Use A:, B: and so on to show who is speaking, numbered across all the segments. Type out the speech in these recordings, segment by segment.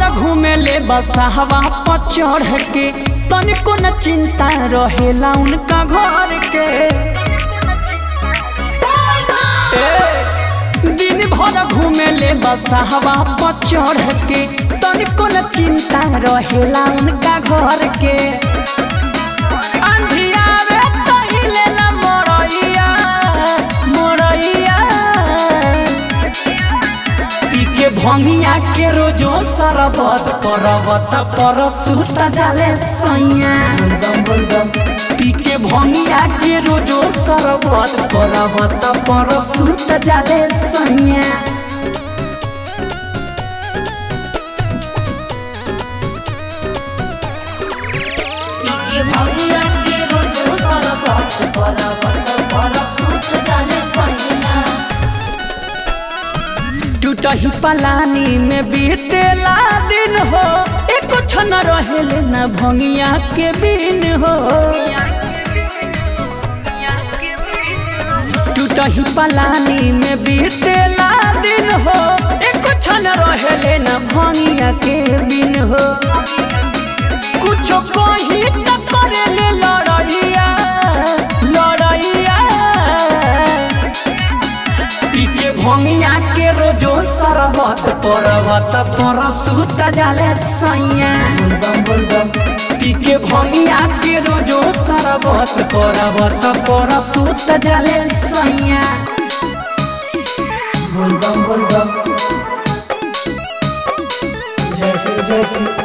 A: भर घूमे ले बसहवा पर चढ़ के तनिको न चिंता रहेला उनका घर के ए, दिन भर घूमे ले बसहवा पर चढ़ के तनिको न चिंता रहेला उनका घर के अंधियावे तो हिलेला मोरैया मोरैया पी के भंगिया के रोजो सरबत परबत पर सुत जाले सैया पी के भंगिया के रोजो सरबत परबत पर सुत जाले सैया
B: पीके भौरिया के रोज सरबत परबत पर सुत जाले सैया
A: टूटही पलानी में बीतेला दिन हो एक क्षण रहेले न भंगिया के बिन हो टूटही पलानी में बीतेला दिन हो एक क्षण रहेले न भंगिया के बिन हो कुछ कही त करेले लड़ैया लड़ैया पीके भंगिया के रोजो सरबत परबत पर सुत जाले सैया पीके भंगिया के रोजो सरबत परबत पर सुत जाले सैया
C: बुलबम बुलबम जैसे जैसे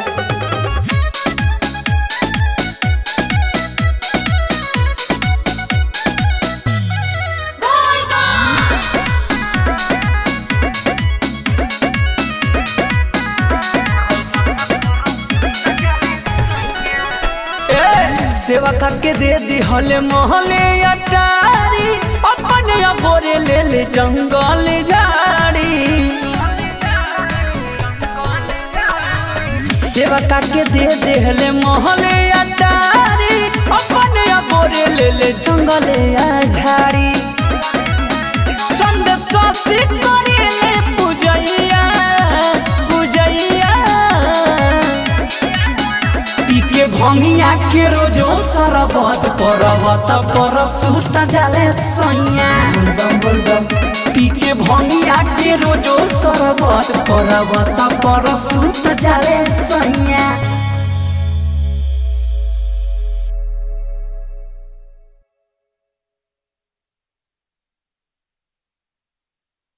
A: ए, सेवा करके दे दिहले मोहले अटारी अपने गोरे ले ले जंगल झाड़ी सेवा करके दे दिहले मोहले अटारी अपने गोरे ले ले जंगल झाड़ी संदेश करेले पूजैया पूजैया पीके भंगिया के रोजो सरबत परबत पर सुत जाले सैया
C: बुलबम बुलबम
A: पीके भंगिया के रोजो सरबत परबत पर सुत जाले